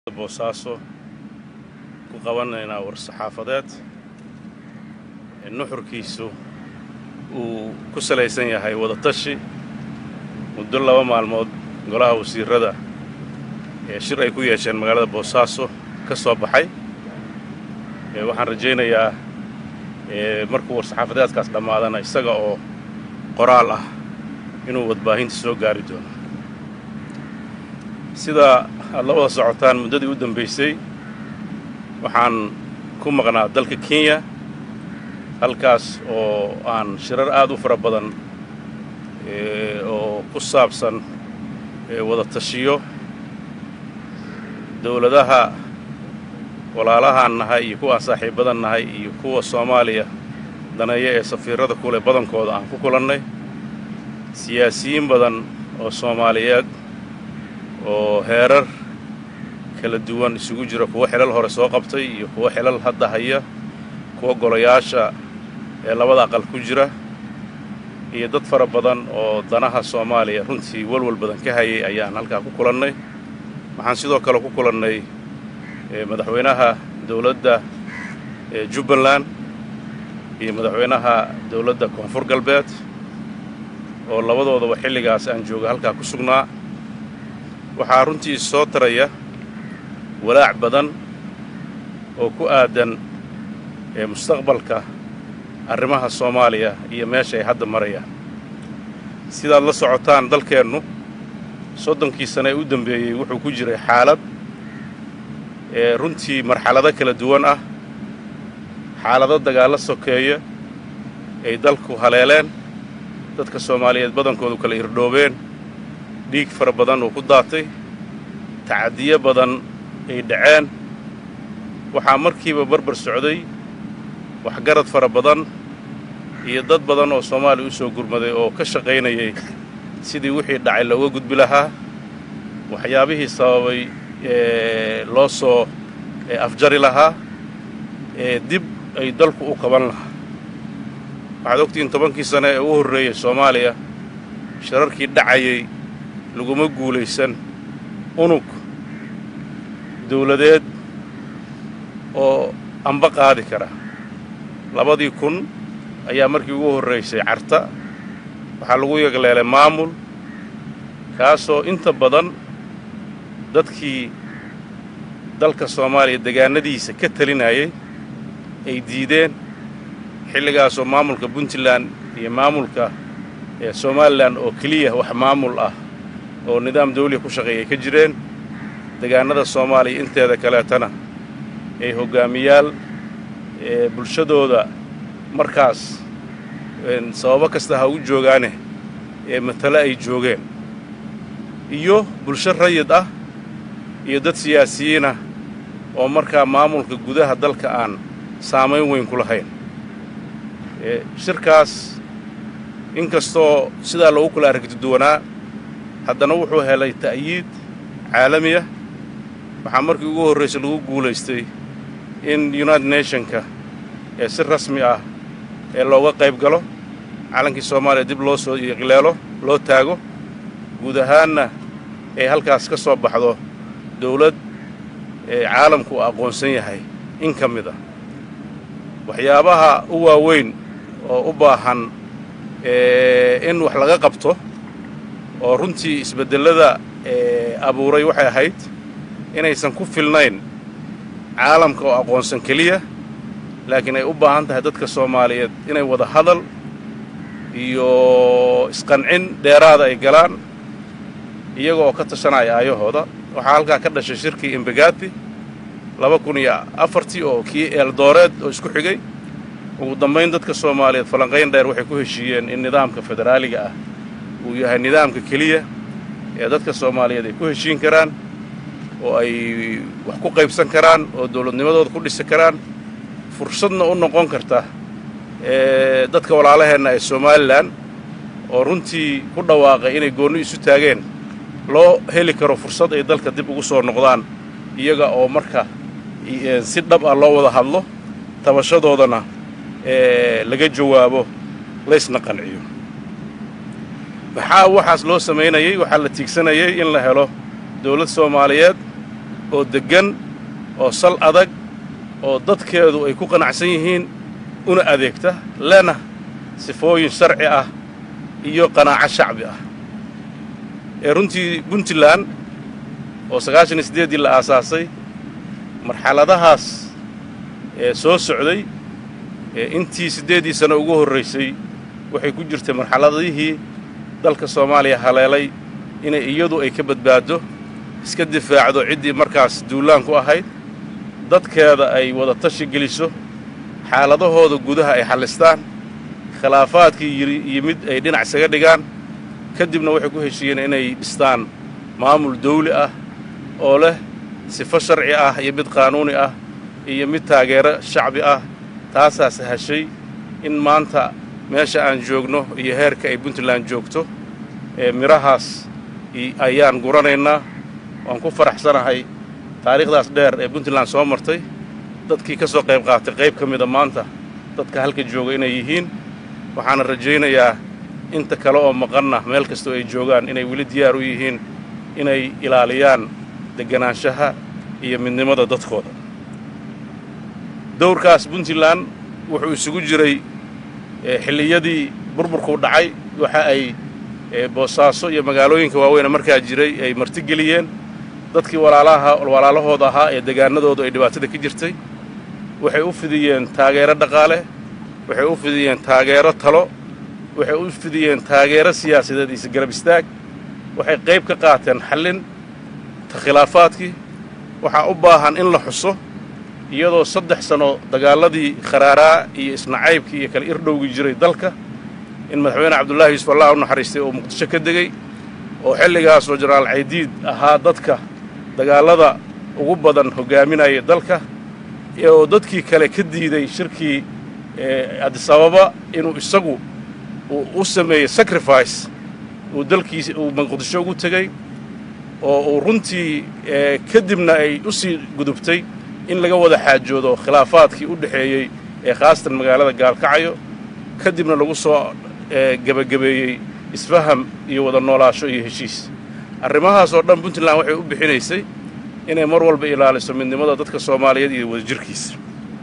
boosaaso ku qabanaynaa war-saxaafadeed nuxurkiisu uu ku salaysan yahay wadatashi muddo laba maalmood golaha wasiirada ee shir ay ku yeesheen magaalada boosaaso ka soo baxay waxaan rajaynayaa markuu war-saxaafadeedkaas dhammaadana isaga oo qoraal ah inuu wadbaahinta soo gaari doono sida aad la wada socotaan muddadii u dambaysay waxaan ku maqnaa dalka kenya halkaas oo aan shirar aad u fara badan oo ku saabsan wada tashiyo dowladaha walaalahaan nahay iyo kuwaan saaxiibadan nahay iyo kuwa soomaaliya daneeya ee safiirada kule badankooda aan ku kulannay siyaasiyiin badan oo soomaaliyeed oo heerar kala duwan isugu jira kuwo xilal hore soo qabtay iyo kuwo xilal hadda haya kuwa golayaasha ee labada aqal ku jira iyo dad fara badan oo danaha soomaaliya runtii walwal badan ka hayay ayaan halkaa ku kulannay waxaan sidoo kale ku kulannay madaxweynaha dowladda jubbaland iyo madaxweynaha dowladda koonfur galbeed oo labadoodaba xilligaas aan jooga halkaa ku sugnaa waxaa runtii soo taraya walaac badan oo ku aadan mustaqbalka arrimaha soomaaliya iyo meesha ay hadda marayaan sidaad la socotaan dalkeennu soddonkii sane ee u dambeeyey wuxuu ku jiray xaalad ee runtii marxalado kala duwan ah xaalado dagaallo sokeeya ay dalku haleeleen dadka soomaaliyeed badankoodu kala irdhoobeen dhiig fara badan uu ku daatay tacadiyo badan ay dhaceen waxaa markiiba barbar socday waxgarad fara badan iyo dad badan oo soomaaliya u soo gurmaday oo ka shaqaynayay sidii wixii dhacay looga gudbi lahaa waxyaabihii sababay loo soo afjari lahaa ee dib ay dalku u qaban lahaa waxaad ogtihiin tobankii sane ee u horreeyey soomaaliya shirarkii dhacayay laguma guulaysan unug dawladeed oo amba qaadi kara labadii kun ayaa markii ugu horraysay carta waxaa lagu yagleelay maamul kaasoo inta badan dadkii dalka soomaaliya degaanadiisa ka talinayay ay diideen xilligaasoo maamulka puntland iyo maamulka somalilan oo keliya wax maamul ah oo nidaam dawliya ku shaqeeyay ka jireen degaannada soomaaliya inteeda kaleetana ay hoggaamiyaal bulshadooda markaas sababo kasta ha u joogaane ee matale ay joogeen iyo bulsho rayid ah iyo dad siyaasiyiinah oo markaa maamulka gudaha dalka aan saamayn weyn ku lahayn shirkaas inkastoo sidaa loogu kala aragtiduwanaa haddana wuxuu helay ta'yiid caalami ah waxaa markii ugu horraysay lagu guulaystay in united nationka ee si rasmi ah ee looga qayb galo calankii soomaaliya dib loo soo iqleelo loo taago guud ahaanna ay halkaas ka soo baxdo dawlad ee caalamku uu aqoonsan yahay in ka mid ah waxyaabaha u waaweyn oo u baahan in wax laga qabto oo runtii isbeddellada abuuray waxay ahayd inaysan ku filnayn caalamka oo aqoonsan keliya laakiin ay u baahan tahay dadka soomaaliyeed inay wada hadal iyo isqancin dheeraada ay galaan iyaga oo ka tashanaya aayahooda waxaa halkaa ka dhashay shirkii imbegati laba kun iyo afartii oo kii eeldooreed oo isku xigay ugu dambayn dadka soomaaliyeed falanqayn dheer waxay ku heshiiyeen in nidaamka federaaliga ah uu yahay nidaamka keliya ee dadka soomaaliyeed ay ku heshiin karaan oo ay wax ku qaybsan karaan oo dawladnimadooda ku dhisi karaan fursadna u noqon karta dadka walaalaheenna ee somalilan oo runtii ku dhawaaqay inay goonni isu taageen loo heli karo fursad ay dalka dib ugu soo noqdaan iyaga oo marka si dhab ah loo wada hadlo tabashadoodana laga jawaabo laysna qanciyo maxaa waxaas loo samaynayey waxaa la tiigsanayay in la helo dawlad soomaaliyeed oo deggan oo sal adag oo dadkeedu ay ku qanacsan yihiin una adeegta lena sifooyin sharci ah iyo qanaaco shacbi ah ee runtii puntland oo sagaashan iyo siddeeddii la aasaasay marxaladahaas ee soo socday ee intii siddeeddii sano ugu horraysay waxay ku jirtay marxaladihii dalka soomaaliya haleelay inay iyadu ay ka badbaaddo iska difaacdo ciddii markaas duulaan ku ahayd dadkeeda ay wada tashi geliso xaaladahooda gudaha ay xallistaan khilaafaadkii yimid ay dhinac isaga dhigaan ka dibna waxay ku heshiiyeen inay dhistaan maamul dawli ah oo leh sifo sharci ah iyo mid qaanuuni ah iyo mid taageero shacbi ah taasaas heshay in maanta meesha aan joogno iyo heerka ay puntland joogto ee midhahaas ayaan guranaynaa waan ku faraxsanahay taariikhdaas dheer ee puntland soo martay dadkii ka soo qayb qaatay qayb ka mida maanta dadka halka jooga inay yihiin waxaana rajaynayaa inta kale oo maqanna meel kastoo ay joogaan inay weli diyaar u yihiin inay ilaaliyaan degganaanshaha iyo midnimada dadkooda dowrkaas puntland wuxuu isugu jiray xilliyadii burburkuu dhacay waxa ay boosaaso iyo magaalooyinka waaweyne markaa jiray ay martigeliyeen dadkii walaalaha walaalahooda ahaa ee degaanadoodu ay dhibaatada ka jirtay waxay u fidiyeen taageero dhaqaale waxay u fidiyeen taageero talo waxay u fidiyeen taageero siyaasadeed iyo garab istaag waxay qayb ka qaateen xallin ta khilaafaadkii waxaa u baahan in la xuso iyadoo saddex sano dagaaladii kharaaraa iyo isnacaybkii iyo kala irdhowgii jiray dalka in madaxweyne cabdullaahi yuusuf allah u naxariistay oo muqdisho ka degey oo xilligaasoo jenaraal caydiid ahaa dadka dagaallada ugu badan hoggaaminaya dalka oo dadkii kale ka diiday shirkii adisababa inuu isagu uu u sameeyey sacrifice uu dalkiisa uu muqdisho ugu tegey oo uu runtii kadibna ay u sii gudubtay in laga wada xaajoodo khilaafaadkii u dhexeeyey ee khaasatan magaalada gaalkacayo kadibna lagu soo gebagabeeyey isfaham iyo wada noolaasho iyo heshiis arrimahaas oo dhan puntland waxay u bixinaysay inay mar walba ilaaliso midnimada dadka soomaaliyeed iyo wadajirkiisa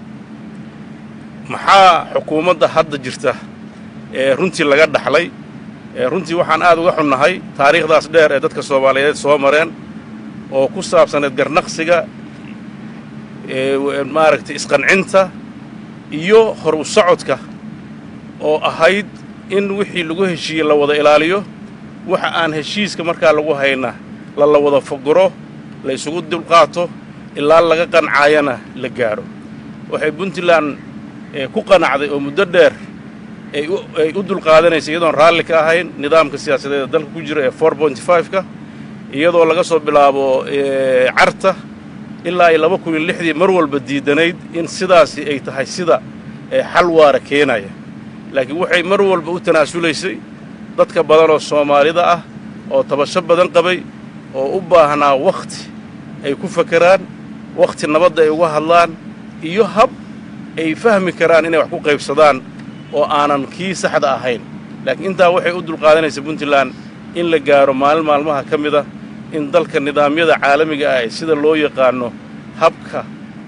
maxaa xukuumadda hadda jirta ee runtii laga dhaxlay runtii waxaan aad uga xunnahay taariikhdaas dheer ee dadka soomaaliyeed soo mareen oo ku saabsaneed garnaqsiga maaragtay isqancinta iyo hor u socodka oo ahayd in wixii lagu heshiiyey la wada ilaaliyo waxa aan heshiiska markaa lagu hayna la la wada foguro la ysugu dulqaato ilaa laga qancaayana la gaadho waxay puntland ku qanacday oo muddo dheer ay u dulqaadanaysa iyadoon raalli ka ahayn nidaamka siyaasadeeda dalka ku jira ee for bonty five-ka iyadoo laga soo bilaabo carta ilaa iyo laba kun iyo lixdii mar walba diidanayd in sidaasi ay tahay sida xal waara keenaya laakiin waxay mar walba u tanaasulaysay dadka badan oo soomaalida ah oo tabasho badan qabay oo u baahnaa wakhti ay ku fakeraan wakhti nabadda ay uga hadlaan iyo hab ay fahmi karaan inay wax ku qaybsadaan oo aanan kii saxda ahayn laakiin intaa waxay u dulqaadanaysa puntland in la gaaro maalin maalmaha ka mida in dalka nidaamyada caalamiga ah ee sida loo yaqaano habka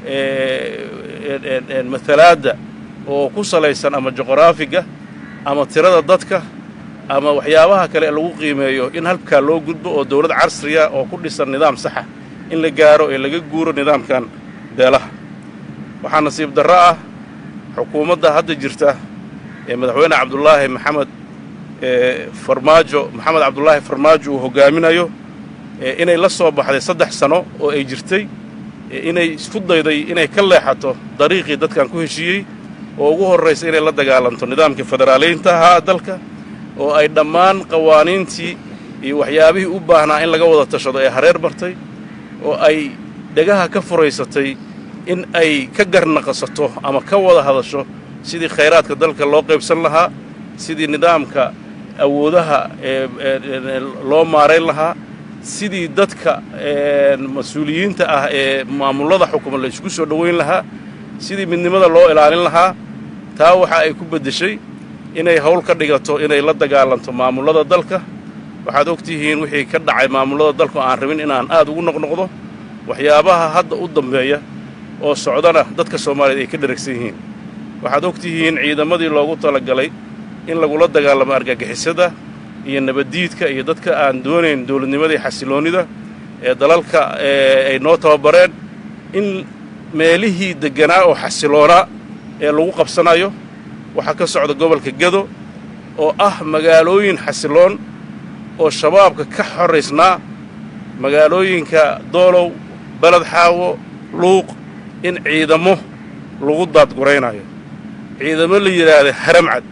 matalaadda oo ku salaysan ama juqraafiga ama tirada dadka ama waxyaabaha kale ee lagu qiimeeyo in halkaa loo gudbo oo dawlad casriya oo ku dhisan nidaam saxa in la gaaro ee laga guuro nidaamkan beelaha waxaa nasiib darro ah xukuumadda hadda jirta ee madaxweyne cabdulaahi maxamed farmaajo maxamed cabdulaahi farmaajo uu hoggaaminayo inay la soo baxday saddex sano oo ay jirtay inay isku dayday inay ka leexato dariiqii dadkan ku heshiiyey oo ugu horraysa inay la dagaalanto nidaamkii federaaliyiinta ahaa dalka oo ay dhammaan qawaaniintii iyo waxyaabihii u baahnaa in laga wada tashado ee hareer martay oo ay dhegaha ka furaysatay in ay ka garnaqasato ama ka wada hadasho sidii khayraadka dalka loo qaybsan lahaa sidii nidaamka awoodaha loo maarayn lahaa sidii dadka mas-uuliyiinta ah ee maamullada xukuma la ysku soo dhowayn lahaa sidii midnimada loo ilaalin lahaa taa waxa ay ku beddeshay inay hawl ka dhigato inay la dagaalanto maamullada dalka waxaad og tihiin wixii ka dhacay maamullada dalka oo aan rabin inaan aad ugu noqnoqdo waxyaabaha hadda u dambeeya oo socdana dadka soomaaliyeed ay ka dheragsan yihiin waxaad og tihiin ciidamadii loogu talagalay in lagula dagaalamo argagixisada iyo nabaddiidka iyo dadka aan doonayn dowladnimada iyo xasiloonnida ee dalalka ay noo tababareen in meelihii degganaa oo xasiloonaa ee lagu qabsanayo waxaa ka socda gobolka gedo oo ah magaalooyin xasiloon oo shabaabka ka xoraysnaa magaalooyinka doolow beled xaawo luuq in ciidamo lagu daadguraynayo ciidamo la yidhaahda haramcad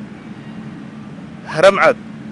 haramcad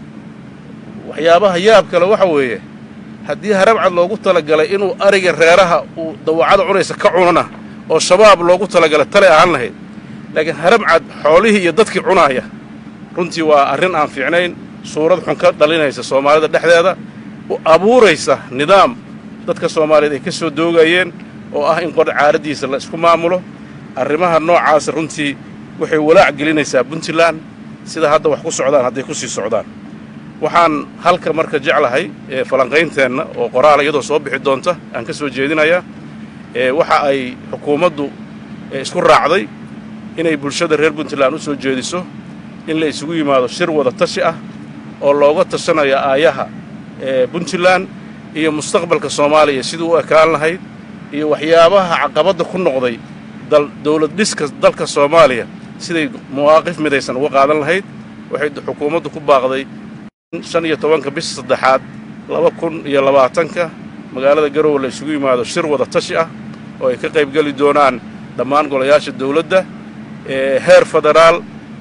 waxyaabaha yaab kale waxa weeye haddii haramcad loogu talagalay inuu ariga reeraha uu dawacada cunaysa ka cunana oo shabaab loogu talagalay tale ahaan lahayd laakiin haramcad xoolihii iyo dadkii cunaaya runtii waa arrin aan fiicnayn suurad xun ka dhalinaysa soomaalida dhexdeeda u abuuraysa nidaam dadka soomaaliyeed ay ka soo doogayeen oo ah in qor caaraddiisa la isku maamulo arrimaha noocaasa runtii waxay walaac gelinaysaa puntland sida hadda wax ku socdaan hadday ku sii socdaan waxaan halka marka jeclahay falanqaynteenna oo qoraal iyadoo soo bixi doonta aan ka soo jeedinayaa waxa ay xukuumaddu isku raacday inay bulshada reer puntland u soo jeediso in la isugu yimaado shir wada tashi ah oo looga tashanayo aayaha puntland iyo mustaqbalka soomaaliya siduu u ekaan lahayd iyo waxyaabaha caqabadda ku noqday dowlad dhiska dalka soomaaliya siday mawaaqif midaysan uga qaadan lahayd waxay xukuumaddu ku baaqday in shan iyo tobanka bisha saddexaad laba kun iyo labaatanka magaalada garowe la isugu yimaado shir wada tashi ah oo ay ka qaybgeli doonaan dhammaan golayaasha dawladda heer federaal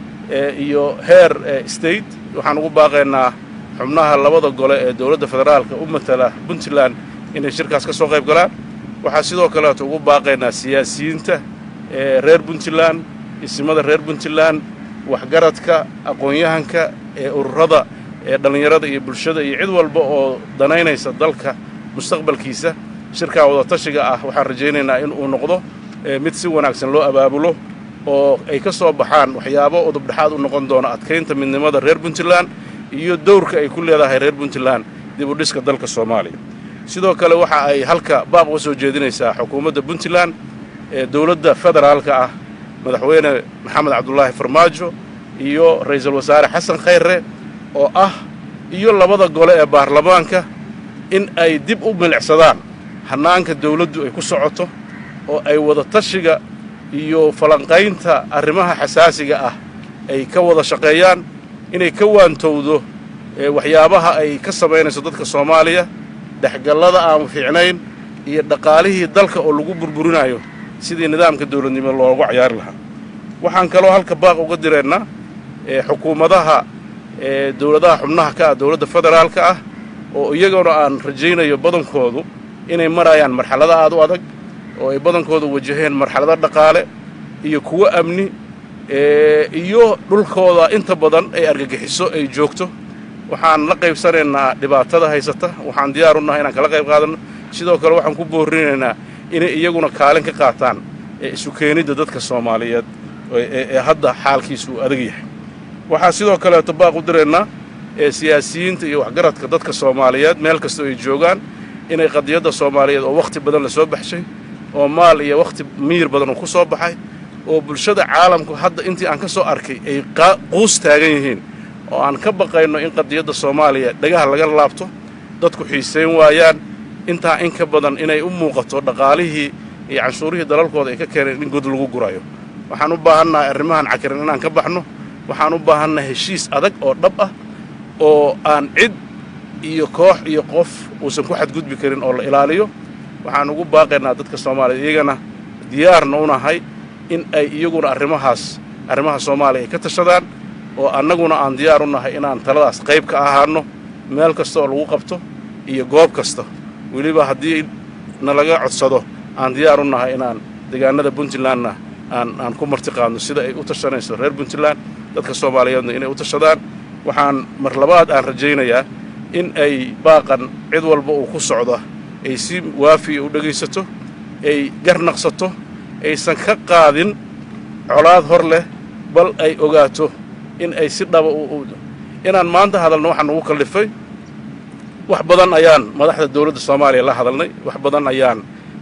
iyo heer state waxaan ugu baaqaynaa xubnaha labada gole ee dowladda federaalka u matala puntland inay shirkaas ka soo qayb galaan waxaa sidoo kaleeto ugu baaqaynaa siyaasiyiinta reer puntland isimada reer puntland waxgaradka aqoon-yahanka ee ururada ee dhallinyarada iyo bulshada iyo cid walba oo danaynaysa dalka mustaqbalkiisa shirkaa wadatashiga ah waxaan rajaynaynaa in uu noqdo mid si wanaagsan loo abaabulo oo ay ka soo baxaan waxyaabo udubdhexaad u noqon doona adkaynta midnimada reer puntland iyo dowrka ay ku leedahay reer puntland dib u dhiska dalka soomaaliya sidoo kale waxa ay halka baaq uga soo jeedinaysaa xukuumadda puntland ee dowladda federaalka ah madaxweyne maxamed cabdulaahi farmaajo iyo ra'iisul wasaare xasan khayre oo ah iyo labada gole ee baarlamaanka in ay dib u milicsadaan hannaanka dawladdu ay ku socoto oo ay wada tashiga iyo falanqaynta arrimaha xasaasiga ah ay ka wada shaqeeyaan inay ka waantowdo waxyaabaha ay ka samaynayso dadka soomaaliya dhexgallada aan fiicnayn iyo dhaqaalihii dalka oo lagu burburinayo sidii nidaamka dawladnimo loogu cayaari lahaa waxaan kaloo halka baaq uga direennaa xukuumadaha dowladaha xubnaha ka ah dowladda federaalka ah oo iyaguna aan rajaynayo badankoodu inay marayaan marxalado aad u adag oo ay badankoodu wajaheen marxalado dhaqaale iyo kuwo amni iyo dhulkooda inta badan ay argagixiso ay joogto waxaan la qaybsanaynaa dhibaatada haysata waxaan diyaar u nahay inaan kala qayb qaadanno sidoo kale waxaan ku boorinaynaa inay iyaguna kaalin ka qaataan isu keenidda dadka soomaaliyeed ee hadda xaalkiisu uu adag yahay waxaa sidoo kaleeto baaq u diraynaa siyaasiyiinta iyo waxgaradka dadka soomaaliyeed meel kastoo ay joogaan inay qadiyadda soomaaliyeed oo wakhti badan la soo baxshay oo maal iyo wakhti miyir badan uu ku soo baxay oo bulshada caalamku hadda intii aan ka soo arkay ay quus taagan yihiin oo aan ka baqayno in qadiyadda soomaaliya dhagaha laga laabto dadku xiisayn waayaan intaa in ka badan inay u muuqato dhaqaalihii iyo canshuurihii dalalkooda ay ka keeneen in god lagu gurayo waxaan u baahannahay arrimahan cakiran inaan ka baxno waxaan u baahannahay heshiis adag oo dhab ah oo aan cid iyo koox iyo qof uusan ku xadgudbi karin oo la ilaaliyo waxaan ugu baaqaynaa dadka soomaaliya iyagana diyaarna u nahay in ay iyaguna arrimahaas arrimaha soomaaliya ay ka tashadaan oo annaguna aan diyaar u nahay inaan taladaas qayb ka ahaanno meel kasta oo lagu qabto iyo goob kasta weliba haddii nalaga codsado aan diyaar u nahay inaan deegaanada puntlandna aan aan ku martiqaadno sida ay u tashanayso reer puntland dadka soomaaliyeedna inay u tashadaan waxaan mar labaad aan rajaynayaa in ay baaqan cid walba uu ku socdo ay si waafiya u dhegaysato ay garnaqsato aysan ka qaadin colaad hor leh bal ay ogaato in ay si dhaba inaan maanta hadalno waxaan ugu kallifay wax badan ayaan madaxda dawladda soomaaliya la hadalnay wax badan ayaan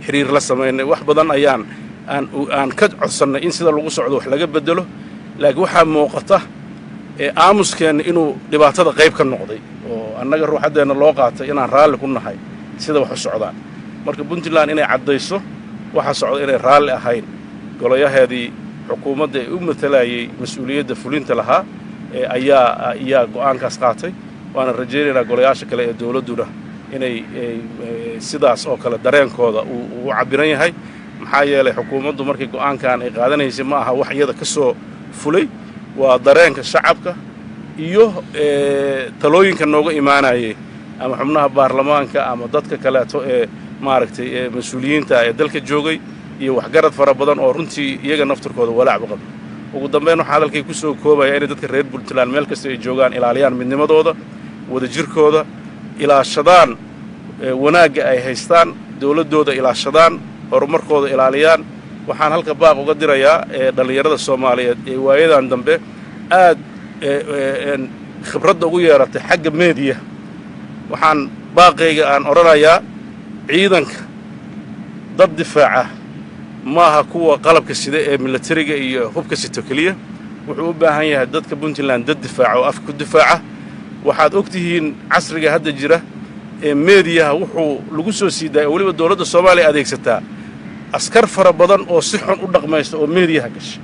xiriir la samaynay wax badan ayaan aan aan ka codsannay in sida lagu socdo wax laga beddelo laakiin waxaa muuqata aamuskeenna inuu dhibaatada qayb ka noqday oo annaga ruuxaddeenna loo qaatay inaan raalli ku nahay sida wax u socdaan marka puntland inay caddayso waxa socda inay raalli ahayn golayaheedii xukuumadda ee u matalayay mas-uuliyadda fulinta lahaa ayaa ayaa go'aankaas qaatay waana rajaynaynaa golayaasha kale ee dowladduna inay sidaas oo kale dareenkooda uu cabbiran yahay maxaa yeelay xukuumaddu markii go'aankan ay qaadanaysay ma aha wax iyada ka soo fulay waa dareenka shacabka iyo talooyinka nooga imaanayay ama xubnaha baarlamaanka ama dadka kaleeto ee maaragtay ee mas-uuliyiinta ee dalka joogay iyo waxgarad fara badan oo runtii iyaga naftirkooda walaacba qaba ugu dambayn waxaa hadalkay ku soo koobaya inay dadka reer puntland meel kasta ay joogaan ilaaliyaan midnimadooda wadajirkooda ilaashadaan wanaagga ay haystaan dowladdooda ilaashadaan horumarkooda ilaaliyaan waxaan halka baaq uga dirayaa ee dhallinyarada soomaaliyeed ee waayadan dambe aad khibradda ugu yeeratay xagga meediya waxaan baaqayga aan odhanayaa ciidanka dad difaaca maaha kuwa qalabka sida ee milatariga iyo hubka sito keliya wuxuu u baahan yahay dadka puntland dad difaaca oo afka ku difaaca waxaad og tihiin casriga hadda jira ee meediyaha wuxuu lagu soo sii daaya oo weliba dowladda soomaaliya adeegsataa askar fara badan oo si xun u dhaqmaysa oo meediyaha gasha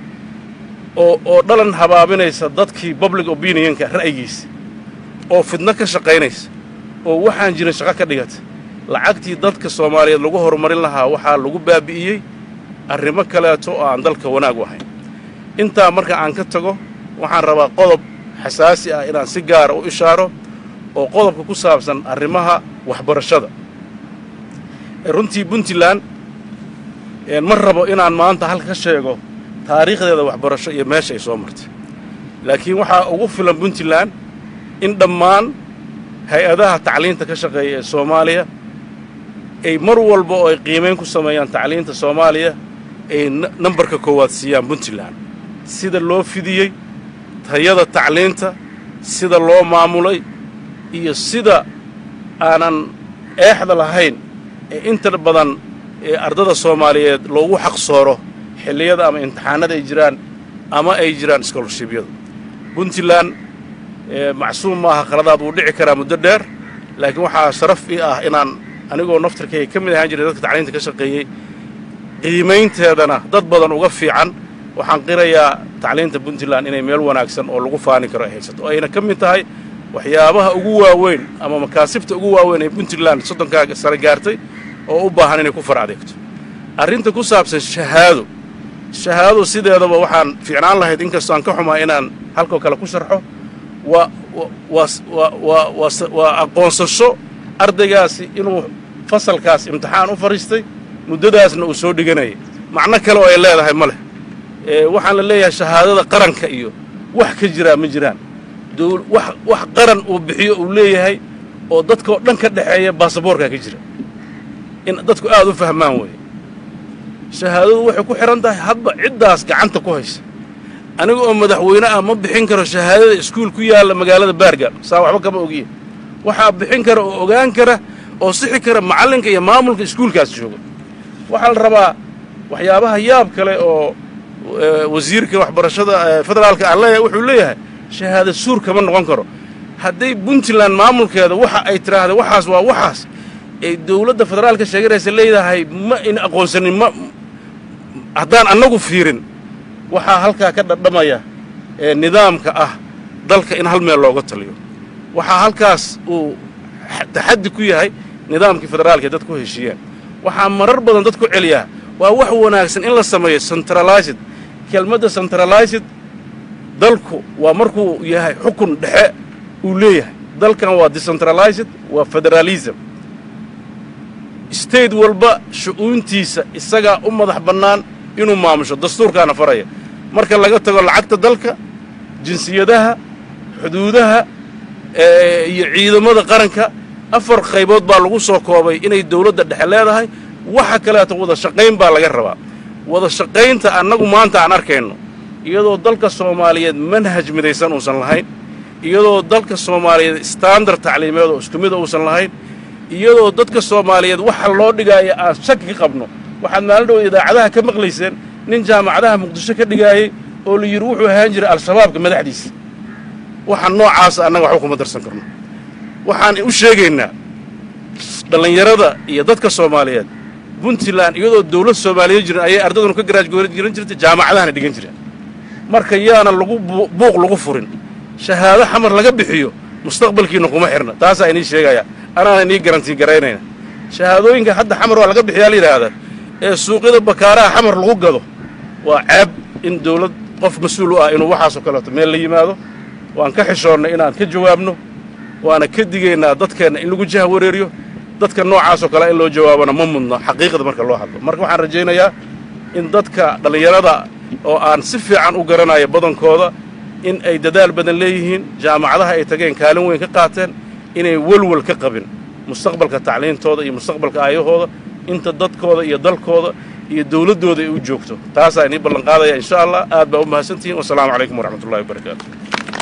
oo oo dhalan habaabinaysa dadkii public opinionka ra'yigiisa oo fidno ka shaqaynaysa oo waxaan jirin shaqo ka dhigata lacagtii dadka soomaaliyeed lagu horumarin lahaa waxaa lagu baabi'iyey arrimo kaleeto oo aan dalka wanaag u ahayn intaa marka aan ka tago waxaan rabaa qodob xasaasi ah inaan si gaara u ishaaro oo qodobka ku saabsan arrimaha waxbarashada runtii puntland ma rabo inaan maanta halka ka sheego taariikhdeeda waxbarasho iyo meesha ay soo martay laakiin waxaa ugu filan puntland in dhammaan hay-adaha tacliinta ka shaqeeya ee soomaaliya ay mar walba oo ay qiimayn ku sameeyaan tacliinta soomaaliya ay nambarka koowaad siiyaan puntland sida loo fidiyey tayada tacliinta sida loo maamulay iyo sida aanan eexda lahayn ee inta badan ee ardada soomaaliyeed loogu xaqsooro xilliyada ama imtixaanada ay jiraan ama ay jiraan scholarshibyada puntland macsuum maaha khaladaad wuu dhici karaa muddo dheer laakiin waxaa sharaf ii ah inaan anigoo naftarkayga ka mid ahaan jiray dadka tacliinta ka shaqeeyey qiimaynteedana dad badan uga fiican waxaan qirayaa tacliinta puntland inay meel wanaagsan oo lagu faani karo ay haysato oo ayna ka mid tahay waxyaabaha ugu waaweyn ama makaasibta ugu waaweyn ee puntland soddonkaa sare gaartay oo u baahan inay ku far adeegto arrinta ku saabsan shahaado shahaado sideedaba waxaan fiicnaan lahayd inkastoo aan ka xumaa inaan halkoo kale ku sharxo waa waa waa aqoonsasho ardaygaasi inuu fasalkaas imtixaan u fadhiistay muddadaasna uu soo dhiganayay macno kale oo ay leedahay ma leh waxaan la leeyahay shahaadada qaranka iyo wax ka jiraa ma jiraan wax qaran uu bixiyo uu leeyahay oo dadkaoo dhan ka dhexeeya baasaboorkaa ka jira in dadku aad u fahmaan weeye shahaadadu waxay ku xidhan tahay hadba ciddaas gacanta ku haysa aniga oo madaxweyne ah ma bixin karo shahaadada iskuul ku yaalla magaalada baargaal saa waxba kama ogiya waxaa bixin kara oo ogaan kara oo sixi kara macallinka iyo maamulka iskuulkaas jooga waxaa la rabaa waxyaabaha yaab kale oo wasiirka waxbarashada federaalka aan leeyahay wuxuu leeyahay shahaada suur kama noqon karo hadday puntland maamulkeeda waxa ay tidhaahda waxaas waa waxaas ay dowladda federaalka sheeganaysa leedahay ma in aqoonsanin ma haddaan annagu fiirin waxaa halkaa ka dhadhamaya ee nidaamka ah dalka in hal meel looga taliyo waxaa halkaas uu taxaddi ku yahay nidaamkii federaalka ee dad ku heshiiyeen waxaa marar badan dad ku celiyaa waa wax wanaagsan in la sameeyo centralized kelmadda centralized dalku waa markuu yahay xukun dhexe uu leeyahay dalkan waa decentralized waa federalism state walba shu'uuntiisa isagaa u madax bannaan inuu maamusho dastuurkaana faraya marka laga tago lacagta dalka jinsiyadaha xuduudaha iyo ciidamada qaranka afar qaybood baa lagu soo koobay inay dawladda dhexe leedahay waxa kaleeto wada shaqayn baa laga rabaa wada shaqaynta annagu maanta aan arkayno iyadoo dalka soomaaliyeed manhaj midaysan uusan lahayn iyadoo dalka soomaaliyeed standard tacliimeed oo isku mida uusan lahayn iyadoo dadka soomaaliyeed waxa loo dhigaayo aan shaki ka qabno waxaad maalin dhow idaacadaha ka maqlayseen nin jaamacadaha muqdisho ka dhigaayey oo la yidhi wuxuu ahaan jiray al-shabaabka madaxdiisa waxa noocaasa annaga waxba kuma darsan karno waxaan u sheegaynaa dhallinyarada iyo dadka soomaaliyeed puntland iyadoo dawlad soomaaliyeed jirin ayay ardadunu ka garaajgoran jiran jirtay jaamacadahana dhigan jireen marka yaana lagu buuq lagu furin shahaado xamar laga bixiyo mustaqbalkiina kuma xirna taasaa inii sheegaya anaana inii garantii garaynayna shahaadooyinka hadda xamar waa laga bixiyaa la yidhaahdaa ee suuqyada bakaaraha xamar lagu gado waa ceeb in dawlad qof mas-uul u ah inuu waxaasoo kaleeto meel la yimaado waan ka xishoonnay inaan ka jawaabno waana ka digaynaa dadkeenna in lagu jaha wareeriyo dadka noocaasoo kale in loo jawaabona ma mudno xaqiiqda marka loo hadlo marka waxaan rajaynayaa in dadka dhallinyarada oo aan si fiican u garanayo badankooda in ay dadaal badan leeyihiin jaamacadaha ay tageen kaalin weyn ka qaateen inay welwel ka qabin mustaqbalka tacliintooda iyo mustaqbalka aayahooda inta dadkooda iyo dalkooda iyo dawladdooda ay u joogto taasaa inii ballanqaadaya insha allah aad baa u mahadsantihiin wasalaamu calaykum waraxmatullahi wabarakaatu